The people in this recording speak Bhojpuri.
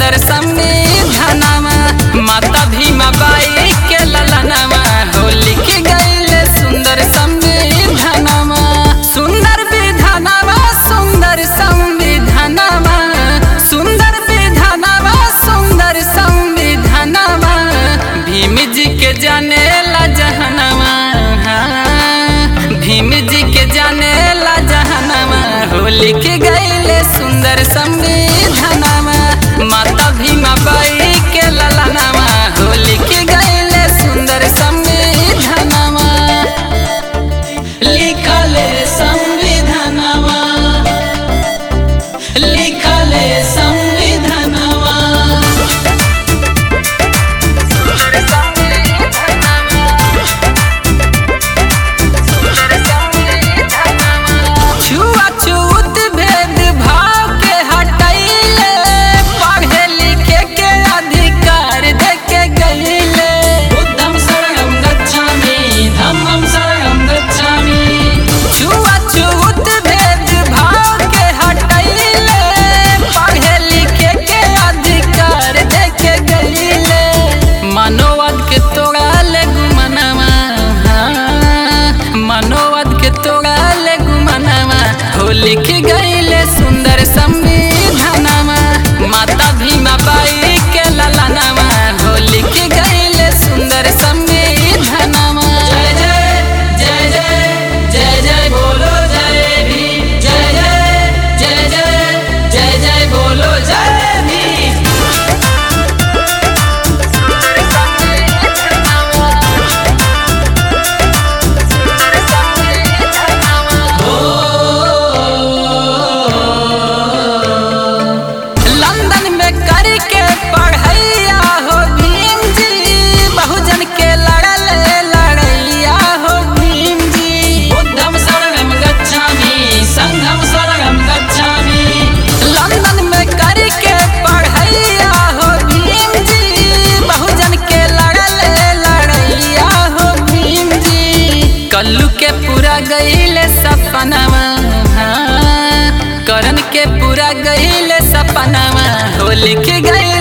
सुंदर संविधानमा माता भीमा बाई के ललनामा हो लिख गईले सुंदर संविधानमा सुंदर विधानामा सुंदर संविधानमा सुंदर विधानामा सुंदर संविधानमा भीम जी के जाने ला जहनमा भीम जी के जाने ला जहनमा हो लिख गईले सुंदर संविधानमा माता भीमा बाई के ललनामा हो लिख गईले सुंदर संविधानमा लिखले संविधानमा लिखले संविधानमा छुआछूत भेद भाव के हटैले पढ़े लिखे के अधिकार दे के गईले बुद्धं शरणं गच्छामि धम्मं शरणं गच्छामि छुआछूत भेद भाव के हटैले पढ़े लिखे के अधिकार दे के गईले मनोवाद के तोड़ाले गुमनामा मनोवाद के तोड़ाले गुमनामा हो लिख गईले सुंदर संविधानमा माता भीमा बाई के ललनामा हो लिख गईले सुंदर संविधानमा जय जय जय जय जय जय बोलो जय भीम जय जय जय जय जय जय बोलो जय भीम लंदन में करके पढ़ैया हो भीम जी बहुजन के लड़ल लड़ैया हो भीम जी बुद्धं शरणं गच्छामि संघं शरणं गच्छामि लंदन में करके पढ़ैया हो भीम जी बहुजन के लड़ल लड़ैया हो भीम जी कल्लू के पूरा गईले सपनावा करण के पूरा गईले सपनावा हो लिख गई